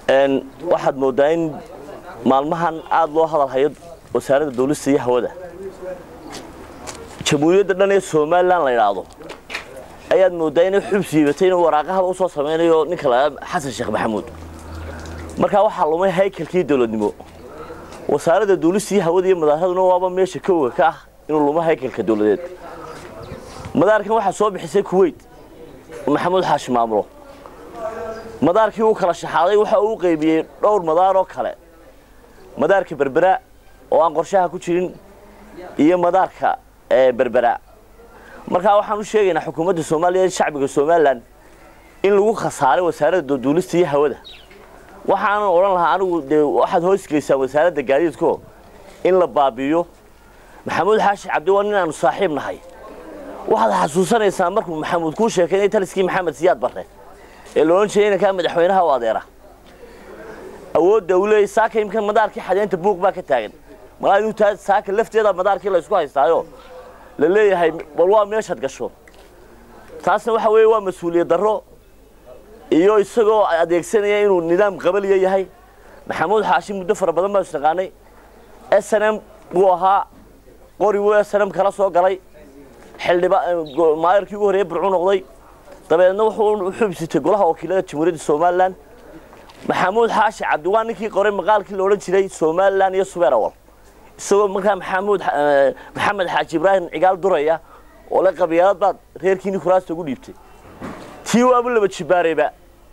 waxaad moodaa in maalmahan aada loo hadal hayo wasaaradda dawlista iyo hawada jamhuuriyadda dhan ee somalilan la idhaahdo ayaad moodaa inay xub siibatay inuu waraaqahaba usoo samaynayo ninka la xasan sheekh maxamuud markaa waxaa lumay haykalkii dowladnimo wasaaradda dawlista iyo hawada iyo madaaraduna waaba meesha kowga ka ah inuu lumo haykalka dowladeed madaarkan waxaa soo bixisay kuweyt maxamuud xaashi maamulo madaarkii uu kala shaxaaday waxa uu qaybiyey dhowr madaar oo kale madaarka berbera oo aan qorshaha ku jirin iyo madaarka berbera markaa waxaan u sheegaynaa xukuumadda soomaaliya shacbiga somalilan in lagu khasaaray wasaaradda duulista iyo hawada waxaanan odhan lahaa anigu dee waxaad hoosgeysaan wasaaradda gaadiidko in la baabi'iyo maxamuud xaashi cabdi waa nin aanu saaxiib nahay waxaad xasuusanaysaa markuu maxamuud kuu sheekaynay taliskii maxamed siyaad barre ee la odhan jiray inankaa madaxweynaha u adeera awoodda uu leeyay saaka imka madaarkii xadeynta buuq baa ka taagan malaa taa saaka lafteeda madaarkii la isku haystaayo la leeyahay bal waa meeshaad gasho taasna waxa weeye waa mas-uuliyad darro iyo isagoo adeegsanaya inuu nidaam qabaliya yahay maxamuud xaashi muddo fara badan baa isnaqaanay s n m buu ahaa qori wuu s n m kala soo galay xildhibaamaayarkii ugu horreeye burcu noqday dabeedna wuxuu xubsitay golaha wakiilada jamhuuriyadda somalilan maxamuud xaashi cabdi waa ninkii qoray maqaalkii la odhan jiray somalilan iyo subeer awal isagoo markaa maxamuud maxamed xaaji ibraahim cigaal duraya oo le qabyaalad baad reerkiini kuraasta ugu dhiibtay tii waabu laba jibaarayba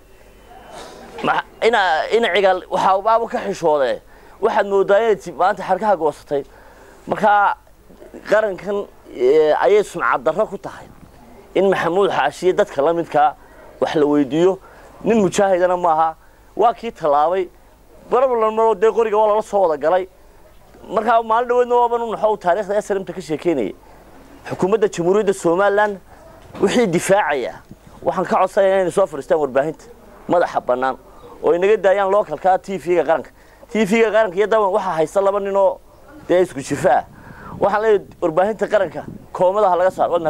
ina ina cigaal waxaa baabu ka xishoodee waxaad moodaa inay maanta xarkaha goosatay markaa qarankan ayay sumcad darro ku tahay in maxamuud xaashiye dadka la midkaa wax la weydiiyo nin mujaahidana maaha waa kii tallaabay barablanmaroo dee qoriga waa lala soo wada galay markaa maalin dhaweedna waaban u naxo taarikhda srmta ka sheekeynaya xukuumadda jamhuuriyadda somalilan wixii difaacaya waxaan ka codsanaya inay soo fadhiistaan warbaahinta madaxa bannaan oo inaga daayaan localka t v-ga qaranka t v-ga qaranka iyo daban waxaa haysta laba nin oo dee isku jifa ah waxaan leeyahay warbaahinta qaranka koomadaha laga saaro